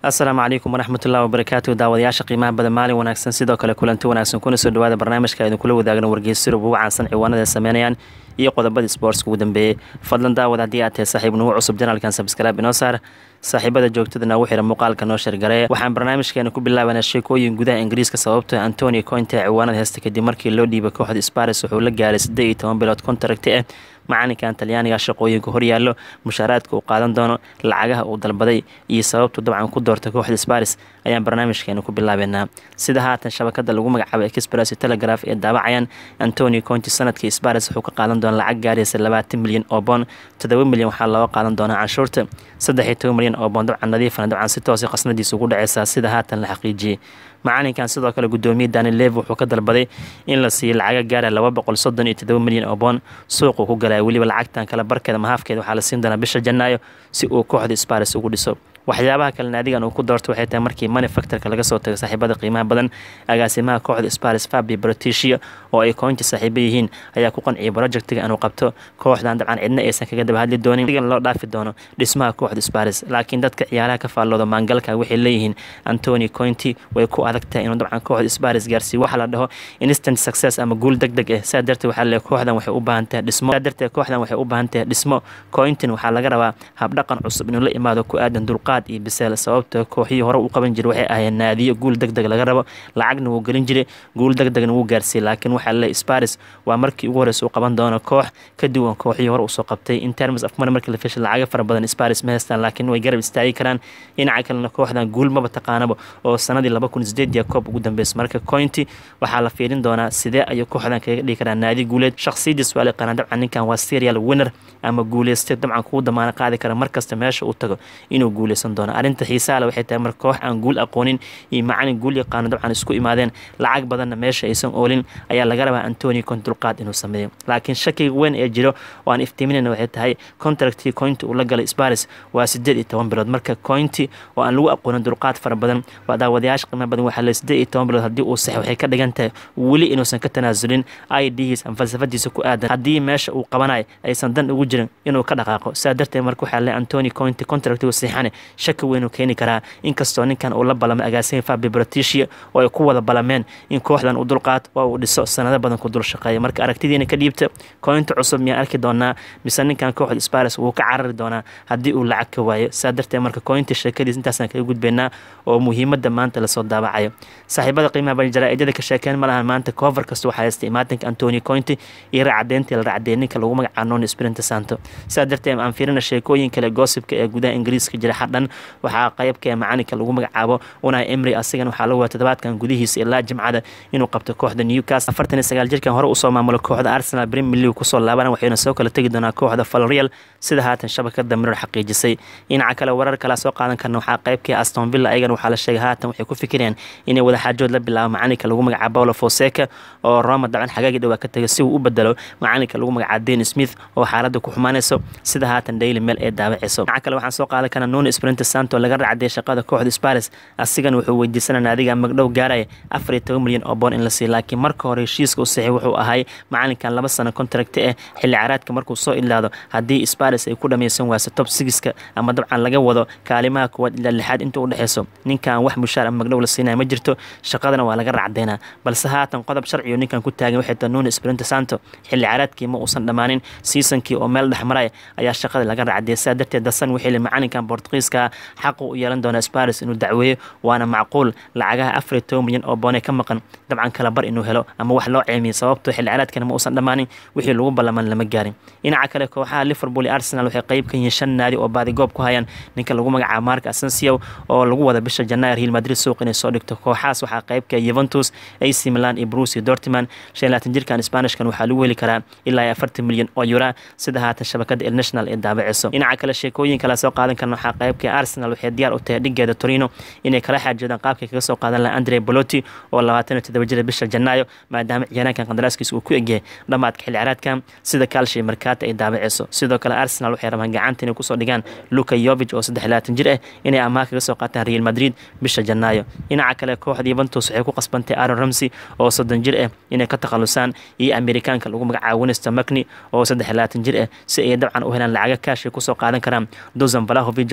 asalaamu calaykum waraxmatullahi wabarakaatu daawadayaasha qiimaha badan maalin wanaagsan sidoo kale kulanti wanaagsan kuna soo dhawaada barnaamijka idinkula wadaagna wargeysyurub ugu caansan ciwaanada ay sameynayaan iyo qodobadii sportska ugu dambeeyey fadlan daawad haddii aad tahay saaxiib nugu cusub janaalkan sabskalaab inoo saar saaxiibada joogtada nagu xira muuqaalka noo shargaree waxaan barnaamijkeena ku bilaabanaa sheekooyin gudaha ingiriiska sababtoo antonio cointe ciwaanada heesta kadib markii loo dhiibay kooxda sparis wuxuu la gaaray siddeed iyo toban bilood kontaragti ah macalinkan talyaaniga shaqooyinka horyaallo mushaaraadka uu qaadan doono lacagaha uu dalbaday iyo sababtu dabcan ku doortay kooxda sparis ayaan barnaamijkeena ku bilaabeynaa sida haatan shabakada lagu magacaabay express telegraph ee daawacayaan antonio conti sanadkii sparis wuxuu ka qaadan doona lacag gaaraysa labaatan milyan oo boon toddoba milyan waxaa looga qaadan doonaa canshuurta saddex iyo toban milyan oo boon dabcan nadiifana dabcan si toosa qasnadiisa ugu dhaceysaa sida haatan la xaqiijiyey macalinkan sidoo kale gudoomiye daniel lev wuxuu ka dalbaday in la siiyo lacaga gaara laba boqol soddon iyo toddoba milyan oo boon suuquu ku galaya weliba lacagtan kale barkeeda mahaafkeeda waxaa la siin doonaa bisha janaayo si uu kooxda sparis ugu dhiso waxyaabaha kale naadigan uu ku doorto waxay tahay markii manufacturka laga soo tago saaxiibada qiimaha badan agaasimaha kooxda sparis fabi brotisia oo ay koonti saaxiibo yihiin ayaa ku qanciyay projectiga inuu qabto kooxdan dabcan cidna aysan kaga daba hadli doonin digan loo dhaafi doono dhismaha kooxda sparis laakiin dadka ciyaaraha ka faallooda maangalka waxay leeyihiin antoni cointi way ku adag tahay inuu dabcan kooxda sparis gaarsiiyo waxa la dhaho instant success ama guul deg deg ah saa darteed waxaa leeyahay kooxdan waxay u baahan tahay dhismo saa darteed kooxdan waxay u baahan tahay dhismo cointin waxaa laga rabaa habdhaqan cusub inuu la imaado ku aadan dulqaad iyo biseel sababta kooxihii hore u qaban jiray waxay ahayd naadiyo guul deg deg laga rabo lacagna wuu gelin jiray guul deg degna wuu gaarsiiyey laakiin waxaa leeyahay sparis waa markii ugu horeysa uu qaban doono koox ka duwan kooxihii hore usoo qabtay in terms of money markii la fishay lacaga fara badan sparis ma haystaan laakiin way garab istaagi karaan dhinaca kalena kooxdan guul maba taqaanaba oo sanadii laba kun sideed iyo koob ugu dambeysa marka cointi waxaa la fiirin doonaa sidee ayuu kooxdan kaga dhigi karaa naadi guuleed shakhsiyadiis waa la yaqaanaa dabcan ninkan waa serial winner ama guuleystay dabcan kugu damaano qaadi kara markasta meesha uu tago inuu guuleysan doono arrinta xiisaale waxay tahay marka koox aan guul aqoonin iyo macalin guul yaqaano dabcan isku imaadeen lacag badanna meesha aysan oolin ayaa laga rabaa antoni cont dulqaad inuu sameeyo laakiin shakiga weyn ee jiro oo aan iftiiminayna waxay tahay contractii cointi uu la galay sparis waa sideed iyo toban bilood marka cointi oo aan lagu aqoonin dulqaad fara badan waa daawadayaasha qiimaha badan waxaa le sideed iyo toban bilood haddii uu sax waxay ka dhigan tahay weli inuusan ka tanaasulin idhiis ama falsafadiisa ku aadan haddii meesha uu qabanayo aysan dan ugu jirin inuu ka dhaqaaqo saa darteed marka waxaa le antoni cointi contractigu siixane shaki weyn uu keeni karaa inkastoo ninkan uu la balamay agaasima fabi brotisia oo ay ku wada balameen in kooxdan uu dulqaato oo uu dhiso sanado badan ku dul shaqeeya marka aragtidiina ka dhiibta cointi cusub miyaan arki doonaa mise ninkan kooxda sparis wuu ka carari doonaa haddii uu lacag ka waayo saa darteed marka cointi sheekadiis intaasaan kaga gudbaynaa oo muhiimadda maanta lasoo daawacayo saaxiibada qiimaha badan jaraa-idada ka sheekeen ma lahan maanta cover kasta waxaa haystay imaatinka antoni cointi iyo raacadeyntii la raacdeeyay ninka lagu magacaabo non sprint santo saa darteed aan fiirina sheekooyin kale goosibka ee gudaha ingiriiska jira xadhan waxaa qaybka macalinka lagu magacaabo unai emry asigan waxaa lagu waa toddobaadkan gudihiisa ilaa jimcada inuu qabto kooxda newcastle afartan iyo sagaal jirkan hore usoo maamulo kooxda arsenal premier league kusoo laaban waxayna soo kala tegi doonaa kooxda falreal sida haatan shabakada miror xaqiijisay dhinaca kale warar kala soo qaadan karna waxaa qaybkii aston villa ayagan waxaa la sheegay haatan waxay ku fikireen inay wadaxaajood la bilaabo macalinka lagu magacaabo paulo foseca oo roma daban xagaagii dhowaa ka tagay si uu u bedelo macalinka lagu magacaabo den smith oo xaaladda ku xumaanayso sida haatan daily mail ee daawaceyso dhinaca kale waxaan soo qaadan karna nuno sprint santo laga racday shaqada kooxda sparis asigan wuxuu weydiisanaa naadiga magdhow gaaraya afar iyo toban milyan oo boon in la siiyo laakiin marka hore heshiiska u saxiy wuxuu ahay macalinkan laba sano contract ah xilli caraadka markuu soo ilaado haddii sparis ay ku dhameysan waayso top sigiska ama dabcan laga wado kaalimaha kuwaad ilaa lixaad inta u dhexeyso ninkan wax mushaar ama magdhow la siinaya ma jirto shaqadana waa laga racdeynaa balse haatan qodob sharciyo ninkan ku taagan waxay tahay nuno sprint santo xilli caraadkii ma uusan dhammaanin seasonkii oo meel dhexmaraya ayaa shaqada laga racdeeyay saa darteed dasan waxay li macalinkan bortugiiska xaqu u yeelan doona sparis inuu dacweeyo waana macquul lacagaha afar iyo toban milyan oo boonee ka maqan dabcan kala bar inuu helo ama wax loo ceemiyo sababto xilli caraadkana ma uusan dhammaanin wixii lagu ballaman lama gaarin dhinaca kale kooxaha liverpool iyo arsenal waxay qayb ka yihiin shan naadi oo baadigoob ku hayaan ninka lagu magacaabo mark asensio oo lagu wada bisha janaayo real madrid suuq inay soo dhigto kooxahaas waxaa qaybka yuventus ac milan iyo bruce iyo dortmund shan laatan jirkan spanishkan waxaa lagu heli karaa ilaa iyo afartan milyan oo yura sida haatan shabakada el national ee daabaceyso dhinaca kale sheekooyin kala soo qaadan karna waxaa qaybka arsenal waxay diyaar u tahay dhigeeda torino inay kala xaajoodaan qaabkay kaga soo qaadan laha andre boloti oo labaatan iyo toddoba jira bisha janaayo maadaama ciyaaraankan qandaraaskiisa uu ku egyahay dhammaadka xilli caraadkan sida kaalshay markaata ay daabaceyso sidoo kale arsenal waxay rabaan gacanta inay kusoo dhigaan luka yovig oo saddex labaatan jir ah inay amaah kaga soo qaataan real madrid bisha janaayo dhinaca kale kooxda yuventus waxay ku qasbantay aaron ramsey oo soddon jir ah inay ka takhalusaan iyo amerikaanka lagu magacaabo winston macni oo saddex labaatan jir ah si ay dabcan u helaan lacaga kaashay kusoo qaadan karaan dozan valahovic oo dabcan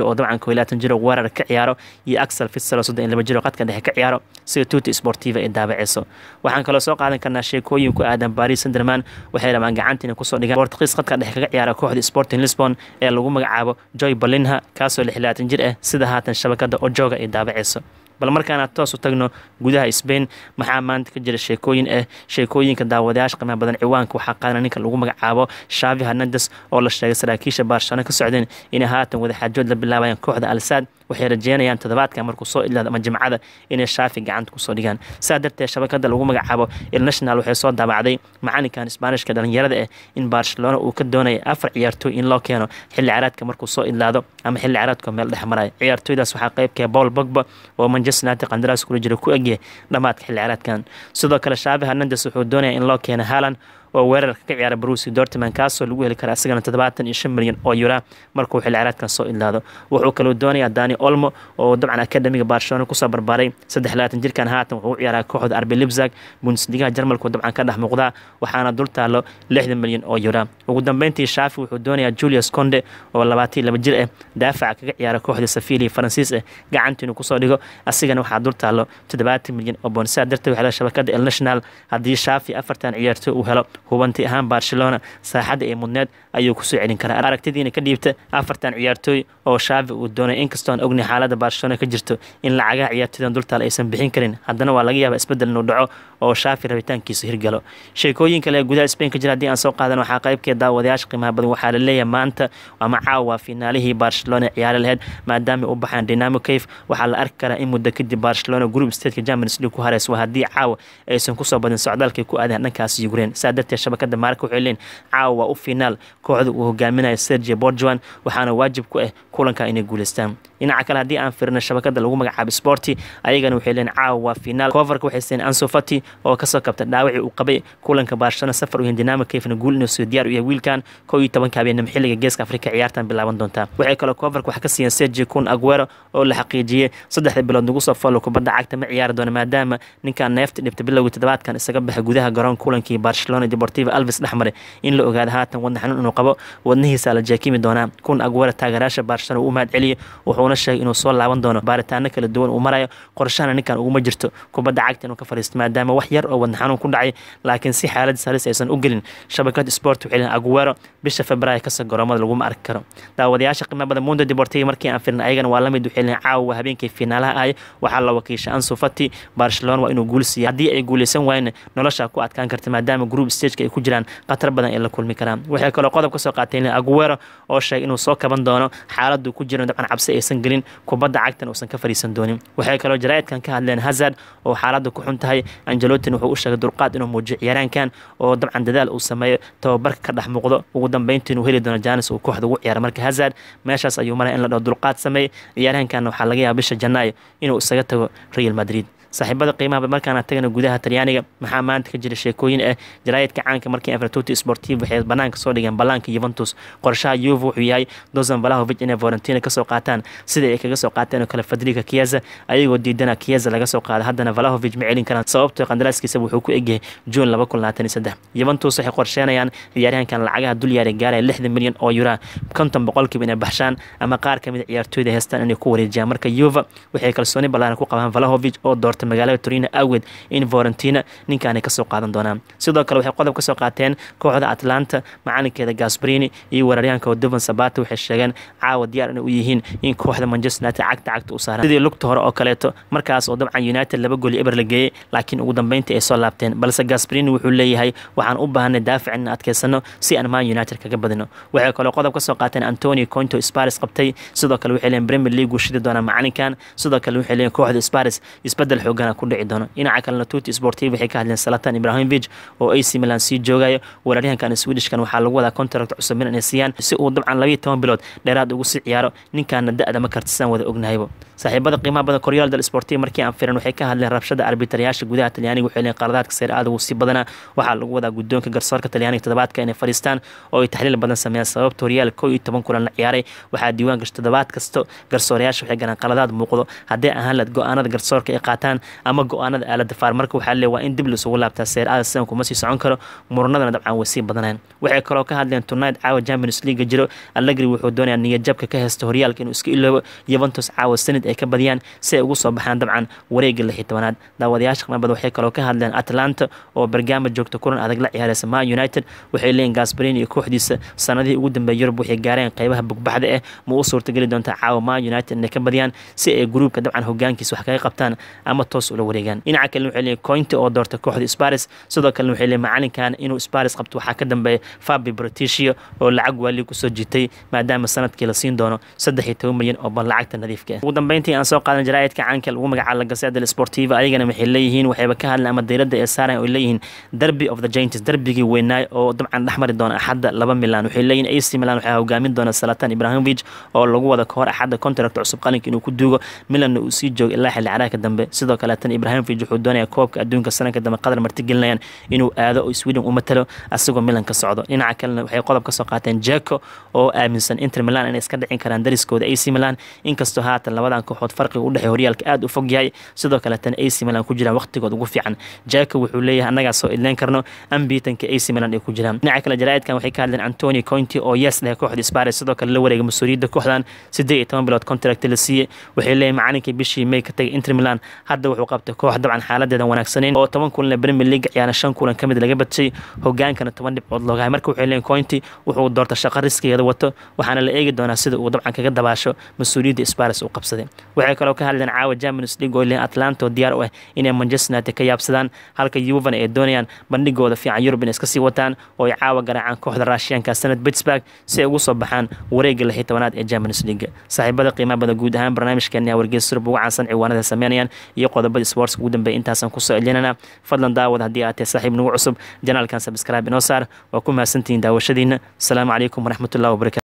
ko labaatan jiro weerar ka ciyaaro iyo axel fitselo soddon iyo laba jiro qadka dhexe ka ciyaaro sida tuuti sportiva ay daabaceyso waxaan kaloo soo qaadan karnaa sheekooyin ku aadan baris sanderman waxay rabaan gacantiina kusoo dhigaan bortugiis qadka dhexe kaga ciyaara kooxda sporting lisbon ee lagu magacaabo joy balinha kaasoo lix labaatan jir ah sida haatan shabakada ojoga ay daabaceyso bal markaana toos u tagno gudaha sbain maxaa maanta ka jira sheekooyin ah sheekooyinka daawadayaasha qiimaha badan ciwaanka waxaa qaadana ninka lagu magacaabo shavi hernandes oo la sheegay saraakiisha baarshano ka socdeen inay haatan wadaxaajood la bilaabayaan kooxda alsaad waxay rajeynayaan toddobaadka markuu soo idlaado ama jimcada inay shaafi gacanta kusoo dhigaan saa darteed shabakada lagu magacaabo ilnational waxay soo daabacday macalinkan isbaanishka dhalinyarada ah in barcelona uu ka doonaya afar ciyaartooy in loo keeno xilli caraadka markuu soo idlaado ama xilli caraadka meel dhex maraya ciyaartooydaas waxaa qaybkee paul bogba oo manchester united qandaraas kula jira ku egyahay dhammaadka xilli caraadkan sidoo kale shaafi hernandes wuxuu doonaya in loo keeno haaland oo weerarka ka ciyaara brusi dortman kaasoo lagu heli kara isagana toddobaatan iyo shan milyan oo yura markuu xilli caraadkan soo idlaado wuxuu kaloo doonayaa dani olmo oo dabcan akademiga barcelona kusoo barbaaray saddex labaatan jirkan haatan wuxuu u ciyaaraa kooxda arbi libzag bundesligaha jarmalku dabcan ka dhex muuqdaa waxaana dul taalo lixdan milyan oo yura ugu dambeyntii shaafi wuxuu doonayaa julius conde oo labaatan laba jir ah daafaca kaga ciyaara kooxda safili faransiis ah gacantiinu kusoo dhigo asigana waxaa dul taalo toddobaatan milyan oo boon saa darteed waxaa shabakada el national haddii shaafi afartan ciyaartooy uu helo hubanti ahaan barcelona saaxadda ee mudneed ayuu kusoo celin karaa aragtidiina ka dhiibta afartan ciyaartooy oo shaafi uu doonay inkastoo aan ogni xaaladda barcelona ka jirto in lacagaha ciyaartooydan dultaal aysan bixin karin haddana waa laga yaaba isbeddel inuu dhaco oo shaafi rabitaankiisu hirgalo sheekooyin kale ee gudaha spain ka jira haddii aan soo qaadan waxaa qaybkee daawadayaasha qiimaha badan waxaa la leeyahay maanta ama caawa finaalihii barcelona ciyaari lahayd maadaama u baxaan dynamo cave waxaa la arki karaa in muddo kadib barcelona group stateka champions league ku hareysa waa haddii caawa aysan kusoo badin socdaalkay ku aadeen dhankaas yukrain saa darteed shabakada maarka waxay leeyihin caawa waa u finaal kooxda uu hogaaminayo sergio borjuan waxaana waajib ku ah kulanka inay guuleystaan dhinaca kale haddii aan firino shabakada lagu magacaabo sporti ayagana waxay leeyihin caawa waa finaal coverka waxay seen anso fati oo kasoo kabta dhaawacii uu qabay kulanka barcelona safar u yahin dinamo kayfna guul inuu soo diyaar u yahay wiilkan kow iyo tobanka habeenimo xilliga geeska afrika ciyaartan bilaaban doontaa waxay kaloo coverka wax ka siiyeen sergio kun aguero oo la xaqiijiyey saddexda bilood nagu soo follow kubadda cagta ma ciyaari doona maadaama ninkan neefta dhibta bilowgii toddobaadkan isaga baxay gudaha garoon kulankii barcelona deportiva alves dhexmare in la ogaado haatan wadna xanuun inuu qabo wadnihiisa la jeekimi doonaa kun aguero taageeraasha barcelona uu mahad celiyey wuxuuna sheegay inuu soo laaban doono baaritaano kala duwan uu marayo qorshahana ninkan uguma jirto kubadda cagta inuu ka fariisto maadaama wax yar oo wadna xanuun ku dhacay laakiin si xaalad salis aysan u gelin shabakad sport waxay leeyihin aguero bisha februaayo kasta garoomada laguma arki karo daawadayaasha qiimo badan mundo deportiva markii aan firna ayagana waa lamid waxay leeyihin caawa habeenkii finaalaha ahay waxaa la wakiisha ansu fati barcelona waa inuu guul siiya haddii ay guuleysan waayna nolosha ku adkaan karta maadaama group stageka ay ku jiraan khatar badan ay la kulmi karaan waxay kaloo qodob ka soo qaateen aguero oo sheegay inuu soo kaban doono xaaladuu ku jiro dabcan cabsi aysan gelin kubadda cagtan uusan ka fariisan doonin waxay kaloo jaraa'idkan ka hadleen hazard oo xaaladda ku xun tahay angelotin wuxuu u sheegay dulqaad inuu muujiyo ciyaaraankan oo dabcan dadaal uu sameeyo tababarka ka dhex muuqdo ugu dambeyntii inuu heli doono janis uu kooxda ugu ciyaara marka hazard meeshaas ayuu maraya in la dhaho dulqaad sameey ciyaarahankan waxaa laga yaaba bisha janaayo inuu isaga tago real madrid saaxiibada qiimaha markaana tagana gudaha talyaaniga maxaa maanta ka jira sheekooyin ah jaraayidka caanka markii evertuti sportiv waxay banaanka soo dhigeen ballaanka yuventus qorshaha yuve wuxuu yahay dozan valahovic inay valentina kasoo qaataan sida ay kaga soo qaateen oo kale fadriga kiyaza ayagoo diidana kiyaza laga soo qaada haddana valahovic ma celin karaan sababtoo qandaraaskiisa wuxuu ku egyahay juun laba kun labaatan iyo saddex yuventus waxay qorsheenayaan ciyaaryahankan lacagaha dul yaaray gaaraya lixdan milyan oo yura konton boqolkiiba inay baxshaan ama qaar kamid ciyaartooyda heestaan inay ku wareejiyaan marka yuve waxay kalsooni ballaaran ku qabaan valahovic oo doorta magaalada torino awgeed in valentina ninkaanay kasoo qaadan doonaan sidoo kale waxay qodob kasoo qaateen kooxda atlanta macalinkeeda gasbrini iyo weeraryahanka dovan sabata waxay sheegeen caawa diyaar inay u yihiin in kooxda manchester united cagta cagta u saaran sidii lugta hore oo kaleeto markaas oo dabcan united laba gool eber la geeyey laakiin ugu dambeyntii ay soo laabteen balse gasbrini wuxuu leeyahay waxaan u baahanay daafic in adkeysano si aan man united kaga badino waxay kaloo qodob kasoo qaateen antonio conto sparis qabtay sidoo kale waxay leeyihin premier league uu shidi doonaa macalinkan sidoo kale waxay leeyihin kooxda sparis isbedel xoogana ku dhici doono dhinaca kalena tuti sportiv waxay ka hadleen salatan ibrahimovic oo ac milan sii joogayo weeraryahankan swedishkan waxaa lagu wadaa contract cusub in inay siiyaan si uu dabcan labayo toban bilood dheeraad ugu sii ciyaaro ninkaana da-da ma kartisaan wada ognahaybo saaxiibada qiimaha badan koryaal del sportiva markii aan firan waxay ka hadleen rabshada arbitarayaasha gudaha talyaaniga waxay leeyihin qaladaadka seer aada ugu sii badanaa waxaa lagu wadaa guddoonka garsoorka talyaaniga toddobaadka inay fadhiistaan oo ay taxliil badan sameeyaan sababta horyaal kow iyo toban kulan la ciyaaray waxaa diiwaan gasho toddobaad kasto garsoorayaasha waxay galaan qaladaad muuqdo haddii ahaan lahed go-aanada garsoorka ay qaataan ama go-aanada aalada faar marka waxaa lee waa in dib laisugu laabtaa seer aada sidan kuma sii socon karo muranadana dabcan way sii badanayaan waxay kaloo ka hadleen tonight caawa champions league jiro allegri wuxuu doonayaa niyadjabka ka heysta horyaalka inuu iska iloobo yuventus caawa sanid ay ka badiyaan si ay ugu soo baxaan dabcan wareega lix iyo tobanaad daawadayaasha qiimabad waxay kaloo ka hadleen atlanta oo bergama joogta kulan adag la ciyaareysa ma united waxay leeyihin gasbarin iyo kooxdiisa sanadihii ugu dambeeya yurub waxay gaareen qeybaha bugbaxda eh ma u suurtageli doontaa caawa ma united inay ka badiyaan si ay gruubka dabcan hogaankiisa wax kaga qabtaan ama toos ula wareegaan dhinaca kalena waxay leeyihin cointi oo doorta kooxda sparis sidoo kalena waxay leeyihin macalinkan inuu sparis qabto waxaa ka dambeeya fabi brotisia oo lacag waali kusoo jitay maadaama sanadkii la siin doono saddex iyo toban milyan oo ban lacagta nadiifka ah ugu dambeyntii aan soo qaadan jaraa'idka caanka lagu magacaabo la gaseda del sportiva ayagana waxay leeyihiin waxayba ka hadleen ama dayladda ee saaran oo leeyihiin derby of the giants derbigii weynaay oo dabcan dhexmari doona axadda laba milan waxay leeyihin ac milan waxaa hogaamin doona salatan ibrahimovic oo lagu wada kahor axadda contract cusub qalinka inuu ku duugo milanna uu sii joogo ilaa xilli caraaka dambe sidoo kaleetan ibrahimovic wuxuu doonaya koobka adduunka sanadka dambe qadar martigelinayaan inuu aado oo sweden u matalo asagoo milan ka socdo dhinaca kalena waxay qodob ka soo qaateen jeko oo aaminsan inter milan inay iska dhicin karaan dariskooda ac milan inkastoo haatan labadan kooxood farqiga u dhexey horyaalka aada u fog yahay sidoo kaleetan ac milan ku jiraan waqtigood ugu fiican jeko wuxuu leeyahay annagaa soo idleyn karno ambiitanka ac milan ay ku jiraan dhinaca kale jaraa'idkan waxay ka hadleen antoni cointi oo yes leh kooxda sparis sidoo kale la wareega mas-uuliyadda kooxdan siddeed iyo toban bilood contract la siiyey waxay leeyahay macalinkii bishii may ka tagay inter milan hadda wuxuu qabtay koox dabcan xaaladeedan wanaagsaneyn oo toban kulan premier league ciyaana shan kulan ka mid laga badshay hogaankana toban dhibcood loogahay marka waxay leeyihin cointi wuxuu doorta shaqo riskigeeda wato waxaana la eegi doonaa sida uu dabcan kaga dabaasho mas-uuliyadda sparis uu qabsaday waxay kaloo ka hadleen caawa champions league oo leeyihin atlanta oo diyaar u ah inay manchester united ka yaabsadaan halka yuvan ay doonayaan bandhigooda fiican yurub inay iska sii wataan oo ay caawa garaacaan kooxda raashiyaanka sanad pittsburg si ay ugu soo baxaan wareegga lix iyo tobanaad ee champions league saaxiibada qiimaha bada guud ahaan barnaamijkeeni aa wargeys surub ugu caansan ciwaanada sameynayaan iyo qodobada sportska ugu dambeeya intaasaan kusoo celinana fadlan daawad haddii aad tahay saaxiib nagu cusub janaalkan sabscribe inoo saar waa ku mahadsantihiin daawashadiina asalaamu calaykum waraxmatullahi wabarakatu